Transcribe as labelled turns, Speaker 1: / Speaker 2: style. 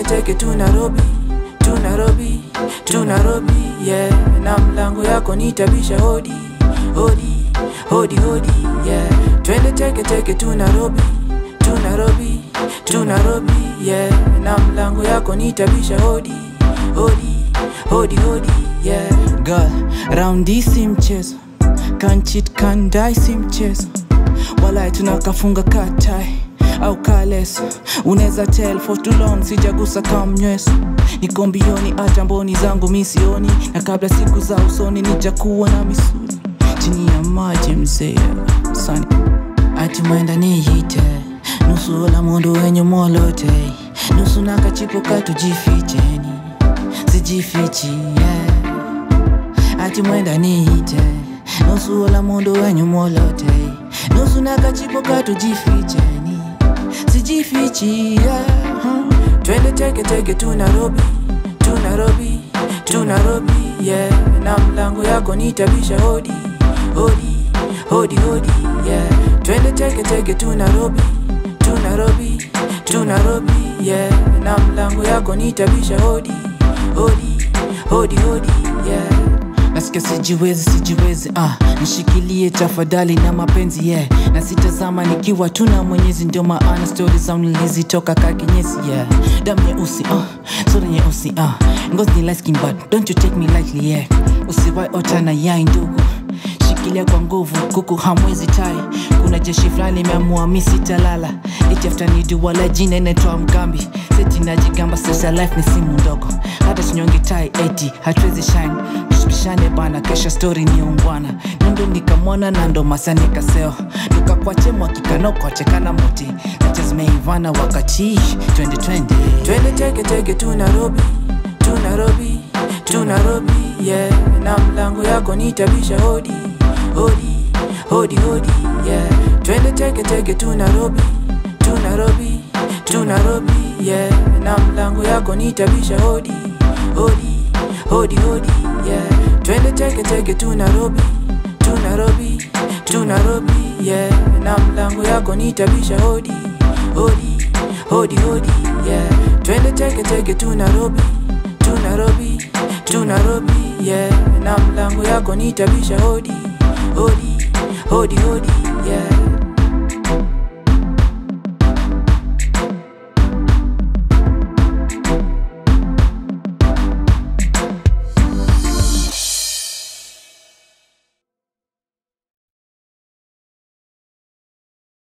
Speaker 1: teke teke tu Nairobi tu Nairobi tu Nairobi yeah na mlango yako nitabisha hodi hodi hodi hodi yeah twende teke teke tu Nairobi tu Nairobi tu Nairobi yeah na mlango yako nitabisha hodi hodi hodi hodi yeah girl round hii si mchezo can cheat can die si mchezo walai tunakafunga katai au kaleso unaweza tell for too long sijagusa kamnyweso niko mbioni hata mboni zangu misioni na kabla siku za usoni nijakuwa na misuli chini ya maji mzee sani ati mwenda niyite nusu la mundu wenye molote nusu nakachipuka tujificheni sijifichi yeah. ati mwenda niite nusu la mundu wenye molote nusu nakachipuka tujificheni sijifichi yeah. huh. twende teke teke tu Nairobi tu Nairobi tu Nairobi yeah. na mlango yako nitabisha hodi hodi hodi hodi yeah. twende teke teke tu Nairobi tu Nairobi tu Nairobi yeah. na mlango yako nitabisha hodi hodi hodi hodi yeah. nasikia sijiwezi sijiwezi ah, nishikilie tafadhali na mapenzi yeah. na sitazama nikiwa tu na mwenyezi ndio maana stori zangu nilizitoka kakinyesi yeah. damu nyeusi ah, sura nyeusi ah. ngozi ni light skin but don't you take me lightly yeah. usiwai otana yai ndugu shikilia kwa nguvu kuku hamwezi tai kuna jeshi fulani imeamua mi sitalala itaftanidu wala jina inaitwa mgambi seti najigamba sasa life ni simu ndogo hata sinyongi tai eti hatuwezi shine tushikishane bana kesha story ni ungwana nondo nikamwona na ndo masa nikaseo tukakwache mwakikanokachekana muti nacha zimeivana wakati 2020 twende teke teke tu Nairobi tu Nairobi tu Nairobi yeah na mlango yako nitabisha hodi hodi hodi hodi yeah twende teke teke tu Nairobi tu Nairobi tu Nairobi yeah na mlango yako nitabisha hodi hodi hodi hodi yeah twende teke teke tu Nairobi tu Nairobi tu Nairobi yeah na mlango yako nitabisha hodi hodi hodi hodi yeah twende teke teke tu Nairobi tu Nairobi tu Nairobi yeah na mlango yako nitabisha hodi hodi hodi hodi yeah